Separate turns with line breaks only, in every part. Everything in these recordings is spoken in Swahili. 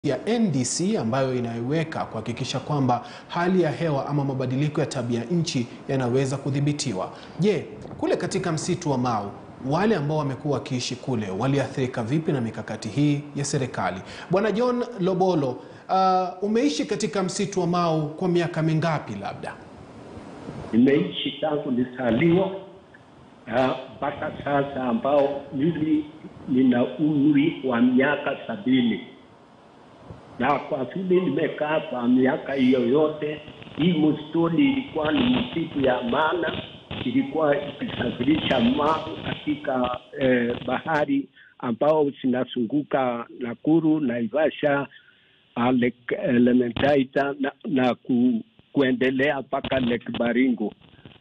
ya NDC ambayo inaiweka kuhakikisha kwamba hali ya hewa ama mabadiliko ya tabia nchi yanaweza kudhibitiwa. Je, kule katika msitu wa Mau wale ambao wamekuwa wakiishi kule waliathirika vipi na mikakati hii ya serikali? Bwana John Lobolo, uh, umeishi katika msitu wa Mau kwa miaka mingapi labda?
Nimeishi tangu nizaliwa mpaka uh, sasa ambao mimi nina umri wa miaka sabini na kwa vile nimekaa kwa miaka hiyo yote, hii msituni ilikuwa ni msitu ya maana, ilikuwa ikisafirisha maji katika eh, bahari ambao zinazunguka Nakuru, Naivasha, Lake Elementaita na, na ku, kuendelea mpaka Lake Baringo.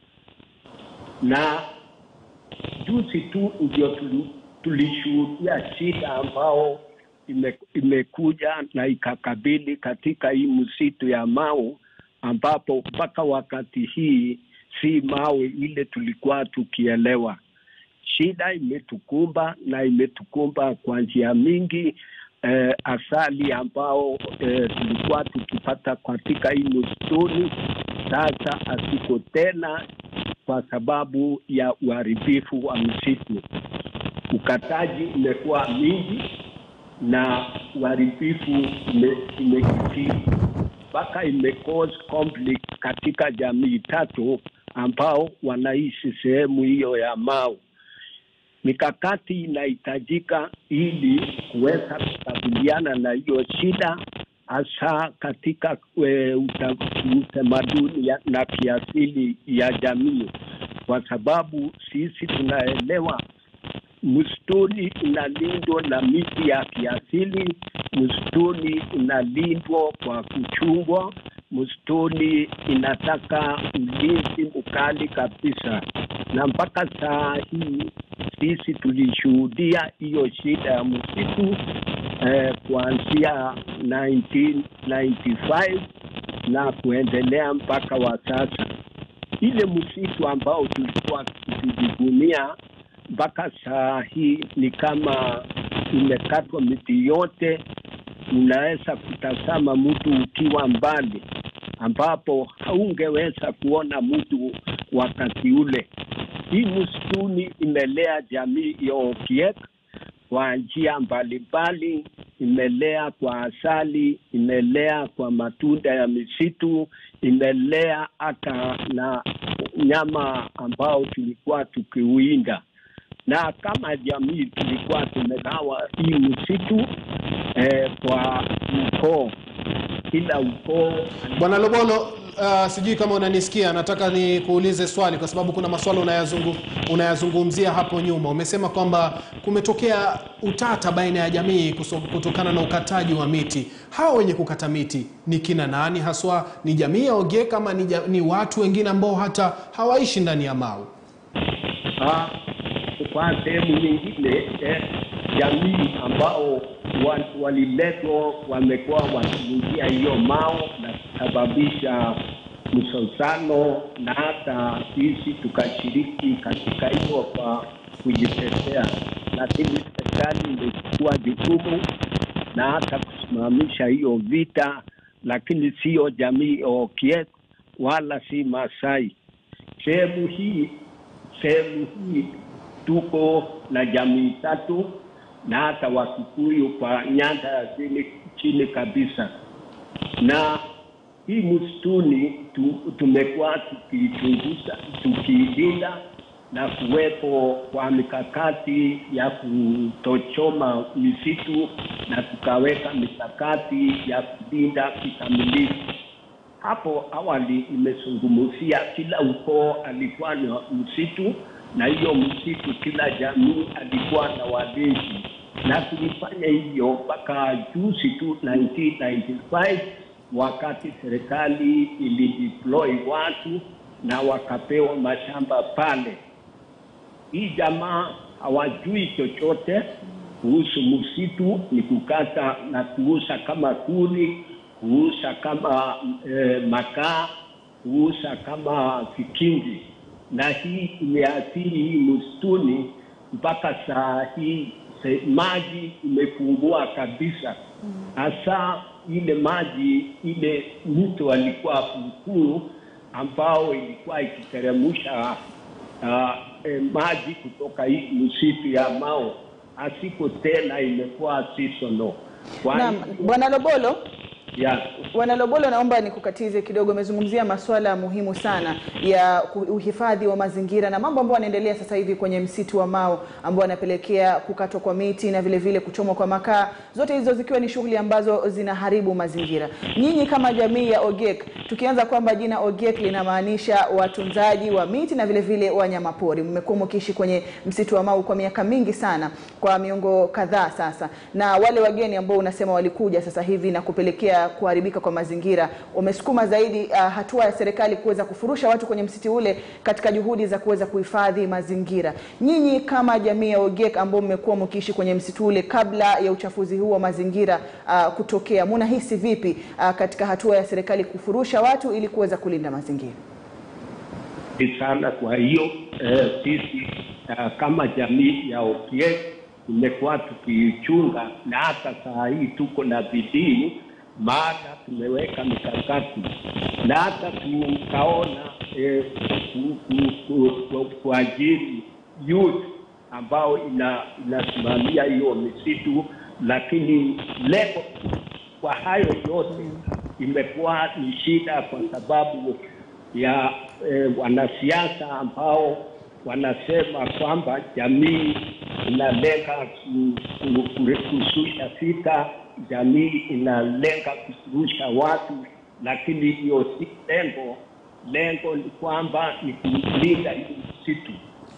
Na juzi tu ndio tulishuhudia shida ambao ime, imekuja na ikakabili katika hii msitu ya Mau, ambapo mpaka wakati hii si mawe ile tulikuwa tukielewa. Shida imetukumba na imetukumba kwa njia mingi. Eh, asali ambao eh, tulikuwa tukipata katika hii msituni sasa hasiko tena kwa sababu ya uharibifu wa msitu. Ukataji umekuwa mingi na uharibifu imekithiri mpaka imecause conflict katika jamii tatu ambao wanaishi sehemu hiyo ya Mau. Mikakati inahitajika ili kuweza kukabiliana na hiyo shida, hasa katika utamaduni na kiasili ya jamii, kwa sababu sisi tunaelewa msituni unalindwa na miti ya kiasili, msituni unalindwa kwa kuchungwa, msituni inataka ulinzi mkali kabisa, na mpaka saa hii sisi tulishuhudia hiyo shida ya msitu eh, kuanzia 1995 na kuendelea mpaka wa sasa. Ile msitu ambao tulikuwa tukijivunia mpaka saa hii ni kama imekatwa miti yote. Unaweza kutazama mtu ukiwa mbali, ambapo haungeweza kuona mtu wakati ule. Hii msituni imelea jamii ya Okiek kwa njia mbalimbali, imelea kwa asali, imelea kwa matunda ya misitu, imelea hata na nyama ambao tulikuwa tukiuinda na kama jamii tulikuwa tumegawa hii msitu eh, kwa ukoo, kila ukoo.
Bwana Lobolo, uh, sijui kama unanisikia, nataka nikuulize swali kwa sababu kuna maswala unayazungu, unayazungumzia hapo nyuma. Umesema kwamba kumetokea utata baina ya jamii kutokana na ukataji wa miti. Hawa wenye kukata miti ni kina nani haswa? Ni jamii ya Ogiek ama ni, ni watu wengine ambao hata hawaishi ndani ya Mau?
Ah, kwa sehemu nyingine eh, jamii ambao waliletwa wamekuwa wakiingia hiyo Mao na kusababisha msozano, na hata sisi tukashiriki katika hiyo kwa kujitetea, lakini serikali imechukua jukumu na hata kusimamisha hiyo vita, lakini siyo jamii Okiek wala si Masai. Sehemu hii sehemu hii tuko na jamii tatu na hata Wakikuyu kwa nyanda ya chini, chini kabisa. Na hii msituni tu, tumekuwa tukichunguza tukiilinda na kuwepo kwa mikakati ya kutochoma misitu na tukaweka mikakati ya kulinda kikamilifu. Hapo awali nimezungumzia kila ukoo alikuwa na msitu na hiyo msitu kila jamii alikuwa na walinzi, na tulifanya hivyo mpaka juzi tu 1995 wakati serikali ilideploy watu na wakapewa mashamba pale. Hii jamaa hawajui chochote kuhusu msitu, ni kukata na kuuza kama kuni, kuuza kama eh, makaa, kuuza kama vikingi na hii imeathiri hii msituni mpaka saa hii se, maji imepungua kabisa. hasa ile maji ile mto alikuwa mkuu ambao ilikuwa ikiteremsha uh, eh, maji kutoka hii msitu ya Mao asiko tena imekuwa seasonal. Kwa
Naam,
hivyo,
Bwana Lobolo,
ya
Bwana Lobolo, naomba nikukatize kidogo. Umezungumzia masuala muhimu sana ya ku- uhifadhi wa mazingira na mambo ambayo yanaendelea sasa hivi kwenye msitu wa Mao ambao yanapelekea kukatwa kwa miti na vile vile kuchomwa kwa makaa, zote hizo zikiwa ni shughuli ambazo zinaharibu mazingira. Nyinyi kama jamii ya Ogiek, tukianza kwamba jina Ogiek linamaanisha watunzaji wa miti na vile vile wanyamapori, mmekuwa mkiishi kwenye msitu wa Mau kwa miaka mingi sana, kwa miongo kadhaa sasa, na wale wageni ambao unasema walikuja sasa hivi na kupelekea kuharibika kwa mazingira, wamesukuma zaidi uh, hatua ya serikali kuweza kufurusha watu kwenye msitu ule katika juhudi za kuweza kuhifadhi mazingira. Nyinyi kama jamii ya Ogiek ambao mmekuwa mkiishi kwenye msitu ule kabla ya uchafuzi huu wa mazingira uh, kutokea, munahisi vipi uh, katika hatua ya serikali kufurusha watu ili kuweza kulinda mazingira?
ni sana. Kwa hiyo eh, sisi eh, kama jamii ya Ogiek tumekuwa tukiichunga na hata saa hii tuko na bidii, maana tumeweka mikakati na hata tukaona eh, ku- ku- ku- ku- kuajiri youth ambao ina inasimamia hiyo misitu, lakini leo kwa hayo yote imekuwa ni shida kwa sababu ya eh, wanasiasa ambao wanasema kwamba jamii inalenga ku- ku- ku- kushusha vita, jamii inalenga kusurusha watu, lakini hiyo si lengo. Lengo ni kwamba ni kulinda hii msitu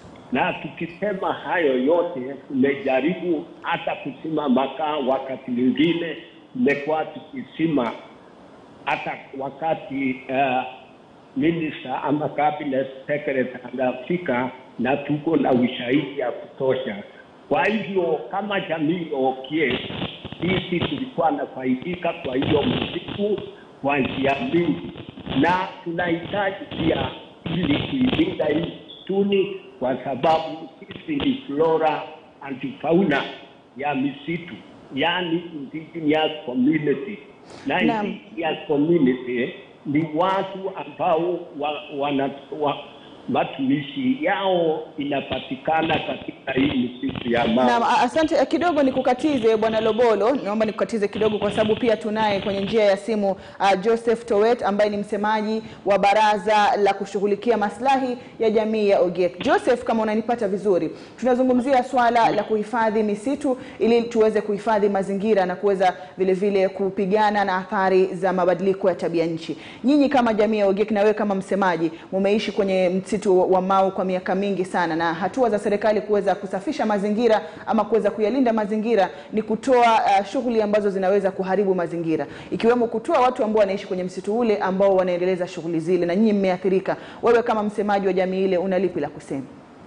na tukisema hayo yote, tumejaribu hata kusima makaa, wakati mwingine tumekuwa tukisima hata wakati uh, minister ama cabinet secretary anafika na tuko na ushahidi ya kutosha. Kwa hivyo kama jamii ya Ogiek, sisi tulikuwa nafaidika kwa hiyo msitu kwa njia mingi, na tunahitaji pia ili kuilinda hii msituni, kwa sababu sisi ni flora and fauna ya misitu, yani indigenous community na
Naam.
indigenous community ni watu ambao wa, wana, wa, matumishi yao inapatikana katika hii misitu ya Mau.
Naam, a- asante kidogo nikukatize bwana Lobolo, naomba nikukatize kidogo kwa sababu pia tunaye kwenye njia ya simu uh, Joseph Towet ambaye ni msemaji wa baraza la kushughulikia maslahi ya jamii ya Ogiek. Joseph, kama unanipata vizuri, tunazungumzia swala la kuhifadhi misitu ili tuweze kuhifadhi mazingira na kuweza vile vile kupigana na athari za mabadiliko ya tabia nchi. Nyinyi kama jamii ya Ogiek na wewe kama msemaji, mumeishi kwenye msitu wa Mau kwa miaka mingi sana, na hatua za serikali kuweza kusafisha mazingira ama kuweza kuyalinda mazingira ni kutoa uh, shughuli ambazo zinaweza kuharibu mazingira, ikiwemo kutoa watu ambao wanaishi kwenye msitu ule ambao wanaendeleza shughuli zile, na nyinyi mmeathirika. Wewe kama msemaji wa jamii ile, una lipi la kusema?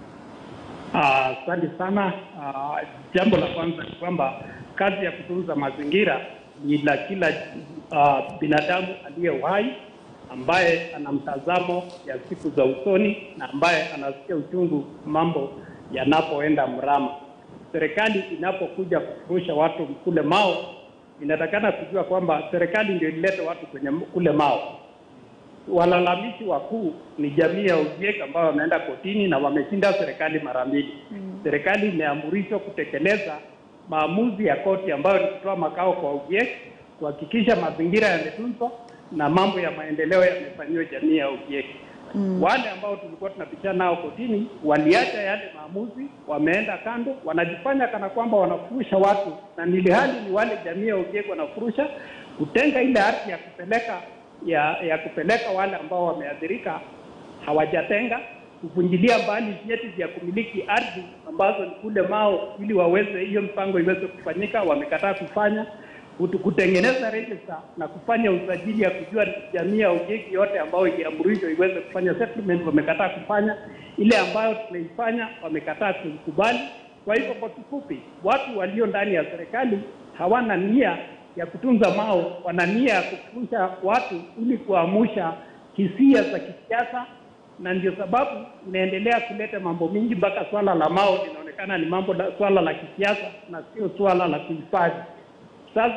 Ah, Asante sana. Ah, jambo la kwanza ni kwamba kazi ya kutunza mazingira ni la kila ah, binadamu aliye uhai ambaye ana mtazamo ya siku za usoni na ambaye anasikia uchungu mambo yanapoenda mrama. Serikali inapokuja kufurusha watu kule Mao, inatakana kujua kwamba serikali ndio ilileta watu kwenye kule Mao walalamishi wakuu ni jamii ya Ogiek ambao wameenda kotini na wameshinda serikali mara mbili. Serikali imeamrishwa kutekeleza maamuzi ya koti ambayo ni kutoa makao kwa Ogiek, kuhakikisha mazingira yametunzwa na mambo ya maendeleo yamefanyiwa jamii ya Ogiek. Wale ambao tulikuwa tunapishana nao kotini waliacha yale maamuzi, wameenda kando, wanajifanya kana kwamba wanafurusha watu, na nilihali ni wale jamii ya Ogiek wanafurusha, kutenga ile ardhi ya kupeleka ya, ya kupeleka wale ambao wameathirika hawajatenga, kuvunjilia mbali vyeti vya kumiliki ardhi ambazo ni kule Mao ili waweze hiyo mpango iweze kufanyika, wamekataa kufanya kutu- kutengeneza register na kufanya usajili ya kujua jamii ya Ogiek yote ambayo iliamrishwa iweze kufanya settlement, wamekataa kufanya. Ile ambayo tumeifanya wamekataa kukubali. Kwa hivyo, kwa kifupi, watu walio ndani ya serikali hawana nia ya kutunza Mao, wana nia ya kufurusha watu ili kuamusha hisia za kisiasa, na ndio sababu inaendelea kuleta mambo mingi mpaka swala la Mao linaonekana ni mambo la, swala la kisiasa na sio swala la kuhifadhi. Sasa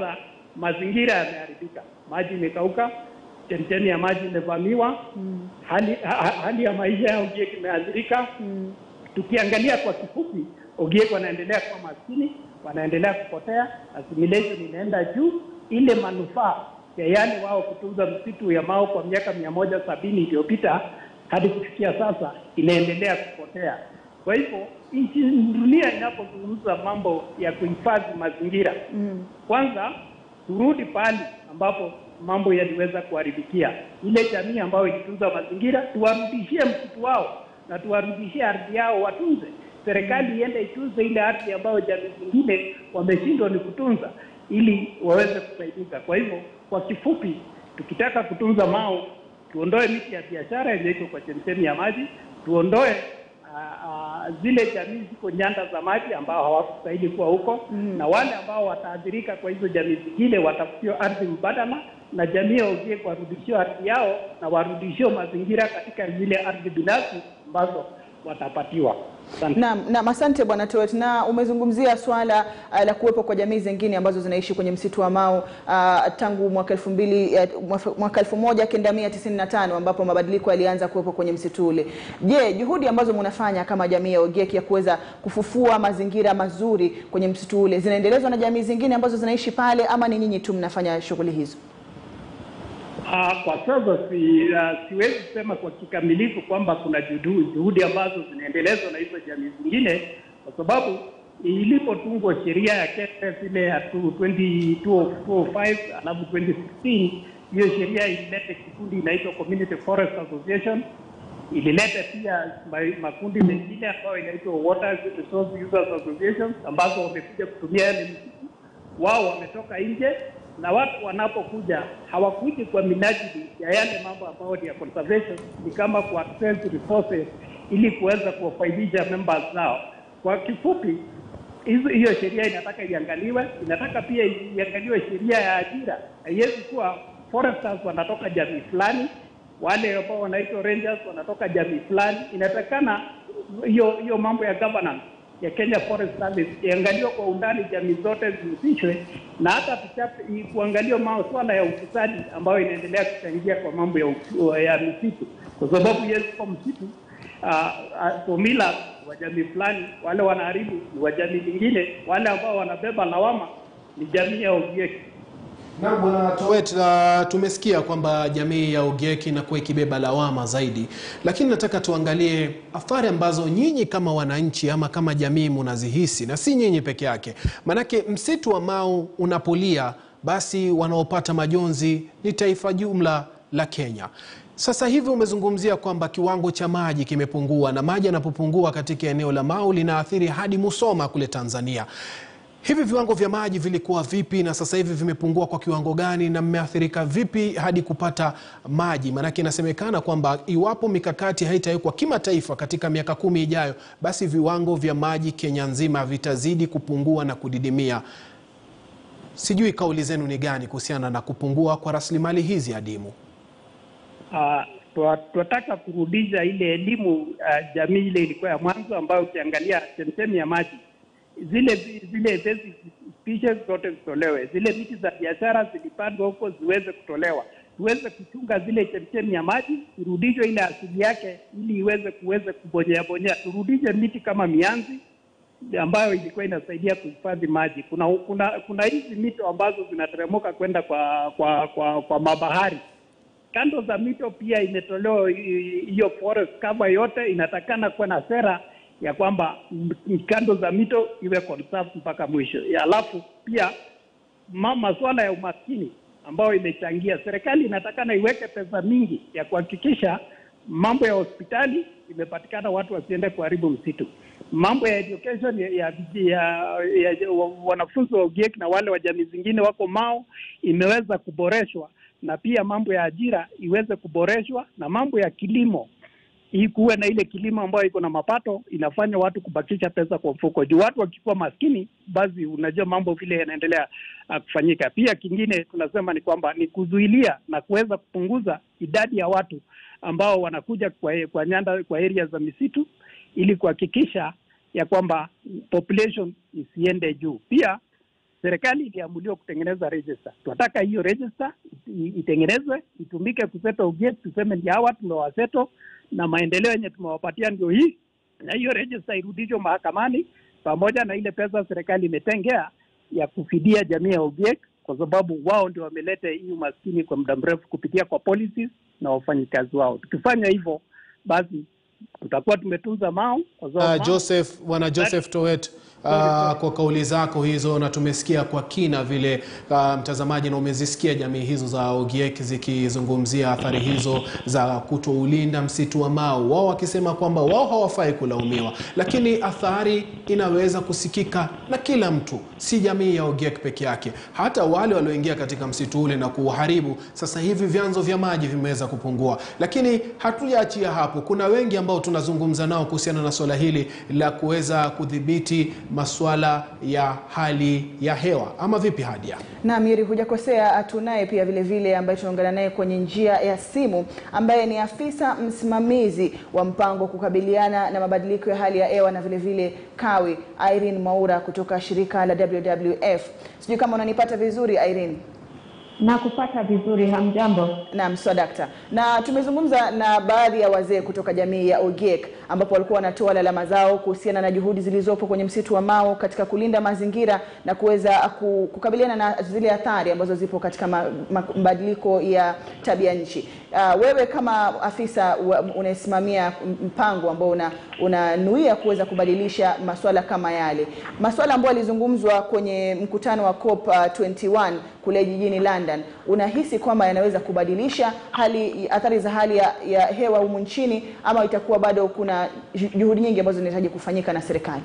mazingira yameharibika, maji imekauka, chemchemi ya maji imevamiwa, hali, ha, hali ya maisha ya Ogiek imeathirika. Tukiangalia kwa kifupi, Ogiek wanaendelea kuwa maskini, wanaendelea kupotea, assimilation inaenda juu. Ile manufaa ya yale wao kutunza msitu ya Mau kwa miaka mia moja sabini iliyopita hadi kufikia sasa inaendelea kupotea. Kwa hivyo nchi dunia inapozungumza mambo ya kuhifadhi mazingira mm. kwanza turudi pale ambapo mambo yaliweza kuharibikia. Ile jamii ambayo ilitunza mazingira, tuwarudishie msitu wao na tuwarudishie ardhi yao watunze. Serikali iende itunze ile ardhi ambayo jamii zingine wameshindwa ni kutunza, ili waweze kusaidika. Kwa hivyo, kwa kifupi, tukitaka kutunza Mau, tuondoe miti ya biashara yenye iko kwa chemchemi ya maji, tuondoe uh, uh, zile jamii ziko nyanda za maji ambao hawakustahili kuwa huko mm. na wale ambao wataathirika kwa hizo jamii zingine watafutiwa ardhi mbadala, na jamii ya Ogiek warudishiwe ardhi yao na warudishiwe mazingira katika zile ardhi binafsi ambazo watapatiwa. Asante.
Naam, naam, asante Bwana Towet, na umezungumzia swala uh, la kuwepo kwa jamii zingine ambazo zinaishi kwenye msitu wa Mau uh, tangu mwaka elfu mbili uh, mwaka elfu moja kenda mia tisini na tano ambapo mabadiliko yalianza kuwepo kwenye msitu ule. Je, juhudi ambazo mnafanya kama jamii ya Ogiek ya kuweza kufufua mazingira mazuri kwenye msitu ule zinaendelezwa na jamii zingine ambazo zinaishi pale ama ni nyinyi tu mnafanya shughuli hizo?
Uh, kwa sasa si, uh, siwezi kusema kwa kikamilifu kwamba kuna juhudi, juhudi ambazo zinaendelezwa na hizo jamii zingine, kwa sababu ilipotungwa sheria ya Kenya ile ya 2005 alafu 2016 hiyo sheria ilileta kikundi inaitwa Community Forest Association, ilileta pia makundi mengine ambayo inaitwa Water Resource Users Association ambazo wamekuja kutumia yale msitu. Wao wametoka nje na watu wanapokuja hawakuji kwa minajili ya yale mambo ambayo ni ya conservation, ni kama ku access resources ili kuweza kuwafaidisha members zao. Kwa kifupi, hiyo sheria inataka iangaliwe, inataka pia iangaliwe sheria ya ajira. Haiwezi kuwa foresters wanatoka jamii fulani, wale ambao wanaitwa rangers wanatoka jamii fulani. Inatakana hiyo hiyo mambo ya governance ya Kenya Forest Service iangaliwe kwa undani, jamii zote zihusishwe, na hata kuangaliwa masuala ya ufisadi ambayo inaendelea kuchangia kwa mambo ya, ya misitu, kwa sababu yes, kwa msitu somila wa jamii fulani, wale wanaharibu ni wa jamii nyingine, wale ambao wanabeba lawama ni jamii ya Ogiek.
Na Bwana Towet, uh, tumesikia kwamba jamii ya Ogiek inakuwa ikibeba lawama zaidi, lakini nataka tuangalie athari ambazo nyinyi kama wananchi ama kama jamii munazihisi, na si nyinyi peke yake, manake msitu wa Mau unapolia, basi wanaopata majonzi ni taifa jumla la Kenya. Sasa hivi umezungumzia kwamba kiwango cha maji kimepungua, na maji yanapopungua katika eneo la Mau linaathiri hadi Musoma kule Tanzania. Hivi viwango vya maji vilikuwa vipi na sasa hivi vimepungua kwa kiwango gani, na mmeathirika vipi hadi kupata maji? Maanake inasemekana kwamba iwapo mikakati haitawekwa kimataifa katika miaka kumi ijayo, basi viwango vya maji Kenya nzima vitazidi kupungua na kudidimia. Sijui kauli zenu ni gani kuhusiana na kupungua kwa rasilimali hizi adimu?
Uh, tunataka kurudisha ile elimu uh, jamii ile ilikuwa ya mwanzo, ambayo ukiangalia chemchemi ya maji zile zile basic species zote zitolewe, zile miti za biashara zilipandwa huko ziweze kutolewa, tuweze kuchunga zile chemchemi ya maji, irudishwe ile asili yake, ili iweze kuweze kubonyea bonyea, turudishe miti kama mianzi ambayo ilikuwa inasaidia kuhifadhi maji. Kuna kuna kuna hizi mito ambazo zinateremuka kwenda kwa kwa kwa, kwa mabahari kando za mito pia imetolewa hiyo forest cover yote, inatakana kuwa na sera ya kwamba kando za mito iwe conserved mpaka mwisho. Alafu pia masuala ya umaskini ambayo imechangia, serikali inatakana iweke pesa mingi ya kuhakikisha mambo ya hospitali imepatikana, watu wasiende kuharibu msitu. Mambo ya education ya, ya, ya, ya wanafunzi wa Ogiek na wale wa jamii zingine wako Mau imeweza kuboreshwa, na pia mambo ya ajira iweze kuboreshwa, na mambo ya kilimo hii kuwe na ile kilimo ambayo iko na mapato inafanya watu kubakisha pesa kwa mfuko. Juu watu wakikuwa maskini, basi unajua mambo vile yanaendelea uh, kufanyika. Pia kingine tunasema ni kwamba ni kuzuilia na kuweza kupunguza idadi ya watu ambao wanakuja kwa, kwa nyanda kwa area za misitu ili kuhakikisha ya kwamba population isiende juu. Pia serikali iliamuliwa kutengeneza register. Tunataka hiyo register i- itengenezwe itumike kuseto Ogiek, tuseme ndio hawa tumewaseto na maendeleo yenye tumewapatia ndio hii, na hiyo register irudishwe mahakamani pamoja na ile pesa serikali imetengea ya kufidia jamii ya Ogiek, kwa sababu wao ndio wameleta hii umaskini kwa muda mrefu kupitia kwa policies na wafanyikazi wao. Tukifanya hivyo, basi tutakuwa tumetunza Mau kwa sababu
Uh,
Mau-
Joseph, bwana Joseph Towet, uh, kwa kauli zako hizo na tumesikia kwa kina vile uh, mtazamaji, na umezisikia jamii hizo za Ogiek zikizungumzia athari hizo za kutoulinda msitu wa Mau, wao wakisema kwamba wao hawafai kulaumiwa, lakini athari inaweza kusikika na kila mtu, si jamii ya Ogiek peke yake, hata wale walioingia katika msitu ule na kuuharibu. Sasa hivi vyanzo vya maji vimeweza kupungua, lakini hatujaachia hapo. Kuna wengi ambao tunazungumza nao kuhusiana na swala hili la kuweza kudhibiti masuala ya hali ya hewa, ama vipi Hadia?
Na Miri, hujakosea. Tunaye pia vile vile ambaye tunaungana naye kwenye njia ya simu ambaye ni afisa msimamizi wa mpango wa kukabiliana na mabadiliko ya hali ya hewa na vile vile kawi, Irene Mwaura kutoka shirika la WWF. Sijui kama unanipata vizuri Irene.
na kupata vizuri. Hamjambo?
Naam, sawa dakta. Na tumezungumza na baadhi ya wazee kutoka jamii ya Ogiek ambapo walikuwa wanatoa lalama zao kuhusiana na juhudi zilizopo kwenye msitu wa Mau katika kulinda mazingira na kuweza ku- kukabiliana na zile athari ambazo zipo katika ma- ma- mabadiliko ya tabia nchi. Uh, wewe kama afisa wa- unayesimamia mpango ambao una unanuia kuweza kubadilisha maswala kama yale, maswala ambayo yalizungumzwa kwenye mkutano wa COP uh, 21 kule jijini London, unahisi kwamba yanaweza kubadilisha hali athari za hali ya, ya hewa humu nchini ama itakuwa bado kuna ju- juhudi nyingi ambazo zinahitaji kufanyika na serikali?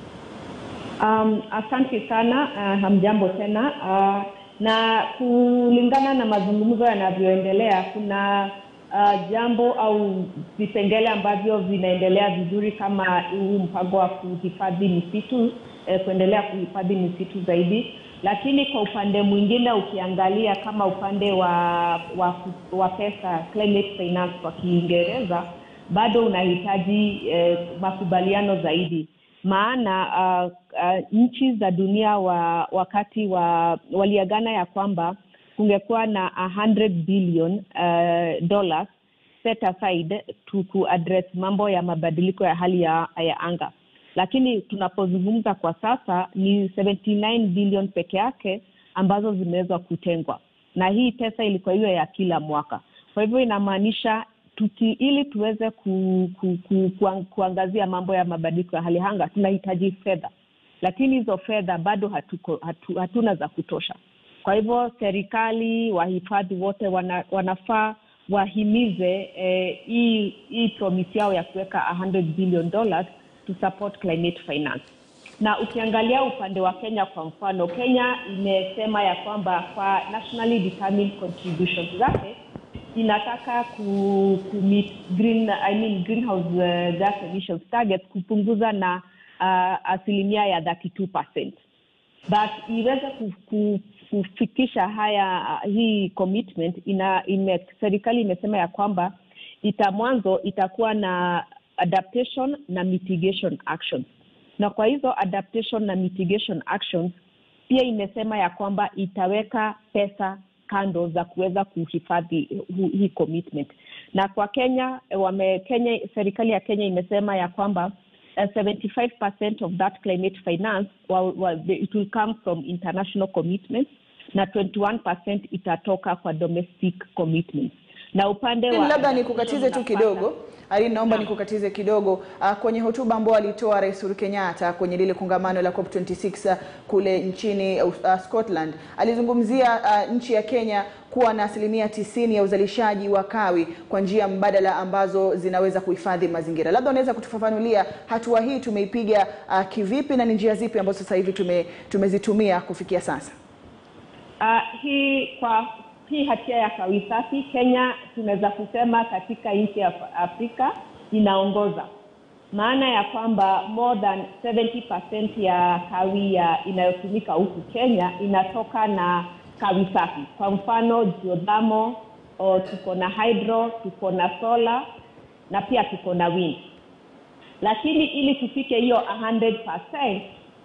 Um, asante sana. Uh, hamjambo tena. Uh, na kulingana na mazungumzo yanavyoendelea, kuna uh, jambo au vipengele ambavyo vinaendelea vizuri kama huu mpango wa kuhifadhi misitu eh, kuendelea kuhifadhi misitu zaidi, lakini kwa upande mwingine ukiangalia kama upande wa wa, wa pesa climate finance kwa Kiingereza bado unahitaji eh, makubaliano zaidi maana uh, uh, nchi za dunia wa wakati wa waliagana ya kwamba kungekuwa na 100 billion uh, dollars set aside to kuaddress mambo ya mabadiliko ya hali ya, ya anga lakini tunapozungumza kwa sasa ni 79 billion peke yake ambazo zimeweza kutengwa na hii pesa ilikuwa hiyo ya kila mwaka kwa hivyo inamaanisha tuki, ili tuweze ku, ku, ku, ku, kuangazia mambo ya mabadiliko ya hali ya anga tunahitaji fedha lakini hizo fedha bado hatuko, hatu, hatuna za kutosha kwa hivyo serikali wahifadhi wote wana, wanafaa wahimize eh, hii hii promise yao ya kuweka 100 billion dollars to support climate finance na ukiangalia upande wa Kenya kwa mfano, Kenya imesema ya kwamba kwa nationally determined contributions zake inataka ku, ku meet green, I mean greenhouse uh, gas emissions targets kupunguza na uh, asilimia ya 32% but iweze ku, ku, kufikisha haya uh, hii commitment ina ime, serikali imesema ya kwamba ita mwanzo itakuwa na adaptation na mitigation actions na kwa hizo adaptation na mitigation actions pia imesema ya kwamba itaweka pesa kando za kuweza kuhifadhi hu- hii commitment na kwa kenya wame kenya serikali ya kenya imesema ya kwamba uh, 75% of that climate finance well, well, it will come from international commitments na 21% itatoka kwa domestic commitments na upande wa
labda nikukatize tu kidogo Irene, naomba nikukatize kidogo uh, kwenye hotuba ambayo alitoa Rais Uhuru Kenyatta kwenye lile kongamano la COP26 kule nchini uh, uh, Scotland alizungumzia uh, nchi ya Kenya kuwa na asilimia tisini ya uzalishaji wa kawi kwa njia mbadala ambazo zinaweza kuhifadhi mazingira. Labda unaweza kutufafanulia hatua hii tumeipiga uh, kivipi na ni njia zipi ambazo sasa hivi tume, tumezitumia kufikia sasa?
Uh, hii kwa hii hatia ya kawi safi Kenya tunaweza kusema katika nchi ya Afrika inaongoza, maana ya kwamba more than 70% ya kawi ya inayotumika huku Kenya inatoka na kawi safi. Kwa mfano geothermal, o tuko na hydro, tuko na solar na pia tuko na wind, lakini ili tufike hiyo 100%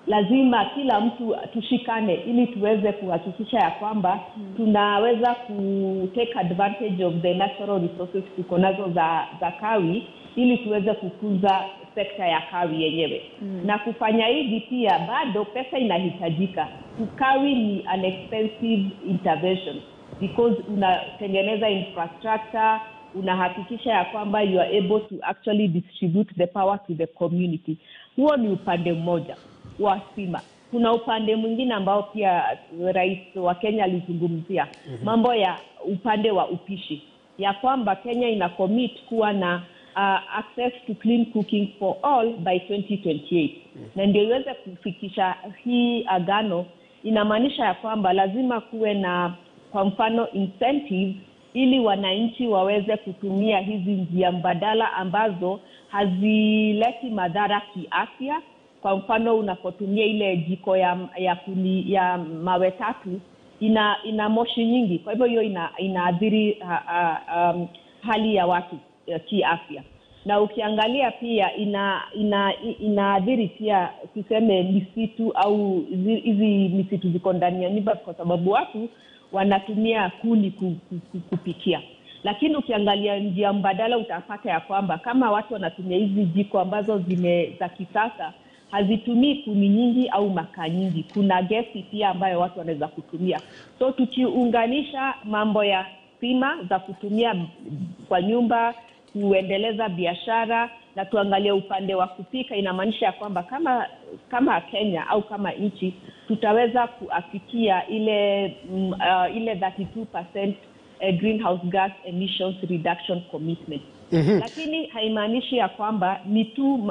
lazima kila mtu tushikane ili tuweze kuhakikisha ya kwamba tunaweza ku take advantage of the natural resources tuko nazo za, za kawi ili tuweze kukuza sekta ya kawi yenyewe mm. na kufanya hivi pia bado pesa inahitajika kawi ni an expensive intervention because unatengeneza infrastructure unahakikisha ya kwamba you are able to actually distribute the power to the community huo ni upande mmoja wa stima kuna upande mwingine ambao pia rais wa kenya alizungumzia mm-hmm. mambo ya upande wa upishi ya kwamba kenya ina commit kuwa na uh, access to clean cooking for all by 2028 mm-hmm. na ndio iweze kufikisha hii agano inamaanisha ya kwamba lazima kuwe na kwa mfano incentive ili wananchi waweze kutumia hizi njia mbadala ambazo hazileti madhara kiafya kwa mfano unapotumia ile jiko ya ya, kuni, ya mawe tatu ina ina moshi nyingi kwa hivyo hiyo ina, inaathiri ha, ha, um, hali ya watu uh, kiafya na ukiangalia pia ina ina inaathiri pia tuseme misitu au hizi misitu ziko ndani ya nyumba kwa sababu watu wanatumia kuni ku, ku, ku, kupikia lakini ukiangalia njia mbadala utapata ya kwamba kama watu wanatumia hizi jiko ambazo zime za kisasa hazitumii kuni nyingi au makaa nyingi kuna gesi pia ambayo watu wanaweza kutumia so tukiunganisha mambo ya stima za kutumia kwa nyumba kuendeleza biashara na tuangalie upande wa kupika inamaanisha ya kwamba kama kama kenya au kama nchi tutaweza kuafikia ile mm, uh, ile 32 uh, greenhouse gas emissions reduction commitment mm-hmm. lakini haimaanishi ya kwamba ni tu uh,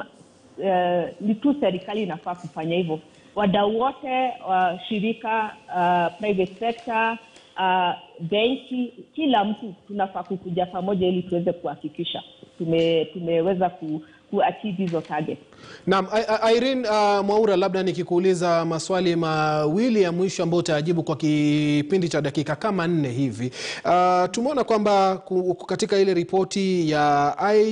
ni tu serikali inafaa kufanya hivyo wadau wote uh, shirika uh, private sector uh, benki kila mtu tunafaa kukuja pamoja ili tuweze kuhakikisha tume, tumeweza ku, kuachieve hizo target
Naam, I- I- Irene uh, Mwaura, labda nikikuuliza maswali mawili ya mwisho ambayo utayajibu kwa kipindi cha dakika kama nne hivi. Uh, tumeona kwamba ku- katika ile ripoti ya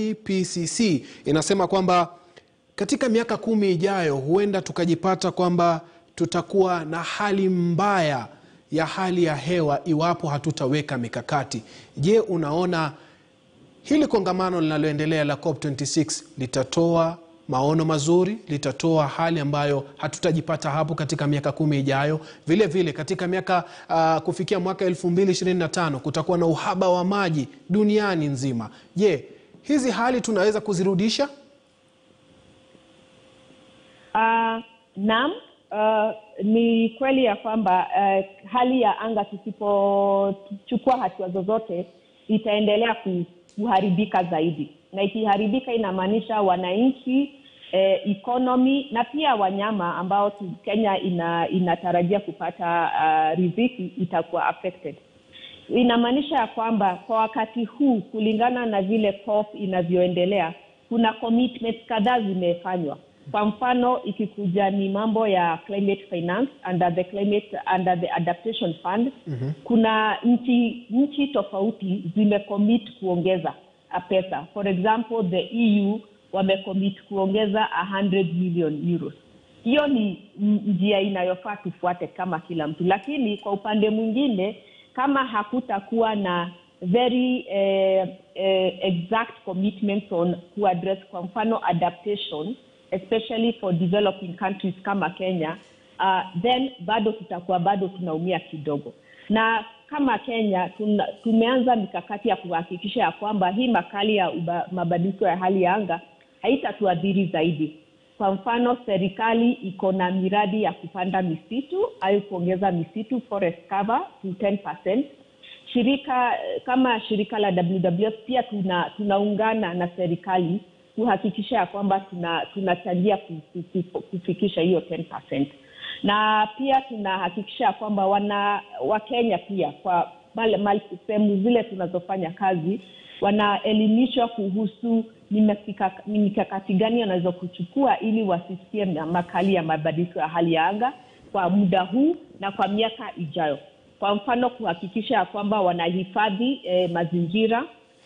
IPCC inasema kwamba katika miaka kumi ijayo huenda tukajipata kwamba tutakuwa na hali mbaya ya hali ya hewa iwapo hatutaweka mikakati. Je, unaona hili kongamano linaloendelea la COP26 litatoa maono mazuri, litatoa hali ambayo hatutajipata hapo katika miaka kumi ijayo. Vile vile katika miaka uh, kufikia mwaka 2025 kutakuwa na uhaba wa maji duniani nzima. Je, hizi hali tunaweza kuzirudisha?
Uh, naam, uh, ni kweli ya kwamba uh, hali ya anga tusipochukua hatua zozote itaendelea ku- kuharibika zaidi, na ikiharibika inamaanisha wananchi eh, economy na pia wanyama ambao tu, Kenya ina, inatarajia kupata uh, riziki itakuwa affected. Inamaanisha ya kwamba kwa wakati huu kulingana na vile COP inavyoendelea kuna commitments kadhaa zimefanywa kwa mfano ikikuja ni mambo ya climate finance under the climate under the adaptation fund mm-hmm. kuna nchi nchi tofauti zimecommit kuongeza uh, pesa for example the eu wamecommit kuongeza 100 million euros hiyo ni n- njia inayofaa tufuate kama kila mtu lakini kwa upande mwingine kama hakutakuwa na very eh, eh, exact commitments on kuaddress kwa mfano adaptation especially for developing countries kama kenya uh, then bado tutakuwa bado tunaumia kidogo na kama kenya tuna, tumeanza mikakati ya kuhakikisha ya kwamba hii makali ya uba- mabadiliko ya hali ya anga haitatuadhiri zaidi kwa mfano serikali iko na miradi ya kupanda misitu au kuongeza misitu forest cover to 10 shirika kama shirika la WWF pia tuna tunaungana na serikali kuhakikisha ya kwamba tuna tunachangia ku- ku- ku- kufikisha hiyo 10%. Na pia tunahakikisha ya kwamba wana Wakenya pia kwa male- male- sehemu zile tunazofanya kazi wanaelimishwa kuhusu ni mikaka- ni mikakati gani wanaweza kuchukua ili wasisikie na makali ya mabadiliko ya hali ya anga kwa muda huu na kwa miaka ijayo kwa mfano kuhakikisha ya kwamba wanahifadhi eh, mazingira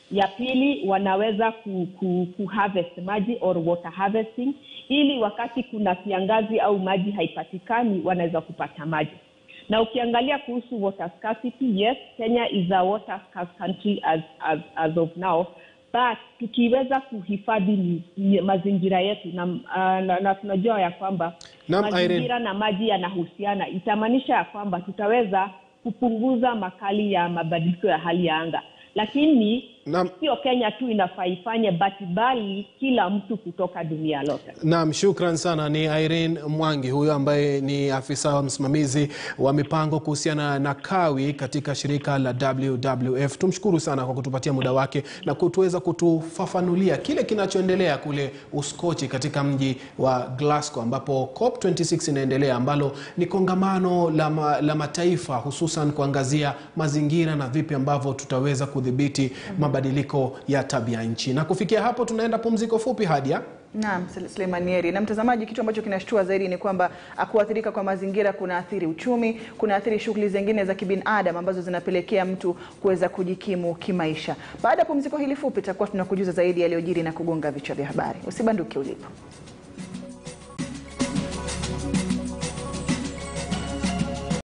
ya pili wanaweza ku, ku, ku harvest maji or water harvesting ili wakati kuna kiangazi au maji haipatikani wanaweza kupata maji na ukiangalia kuhusu water scarcity yes kenya is a water scarce country as, as, as of now but tukiweza kuhifadhi ni- ni mazingira yetu na, uh, na, na tunajua ya kwamba
Naam,
mazingira
Irene.
na maji yanahusiana itamaanisha ya kwamba tutaweza kupunguza makali ya mabadiliko ya hali ya anga lakini
Naam.
sio kenya tu inafaa ifanye but bali kila mtu kutoka dunia lote
Naam, shukran sana. Ni Irene Mwangi huyo ambaye ni afisa wa msimamizi wa mipango kuhusiana na kawi katika shirika la WWF. Tumshukuru sana kwa kutupatia muda wake na kutuweza kutufafanulia kile kinachoendelea kule Uskochi katika mji wa Glasgow ambapo COP26 inaendelea ambalo ni kongamano la, ma, la mataifa hususan kuangazia mazingira na vipi ambavyo tutaweza kudhibiti mabadiliko ya tabia nchi. Na kufikia hapo tunaenda pumziko fupi Hadia.
Naam, Sule- Suleimanieri. Na mtazamaji, kitu ambacho kinashtua zaidi ni kwamba kuathirika kwa mazingira kunaathiri uchumi, kunaathiri shughuli zingine za kibinadamu ambazo zinapelekea mtu kuweza kujikimu kimaisha. Baada ya pumziko hili fupi, tutakuwa tunakujuza zaidi yaliyojiri na kugonga vichwa vya habari. Usibanduke ulipo.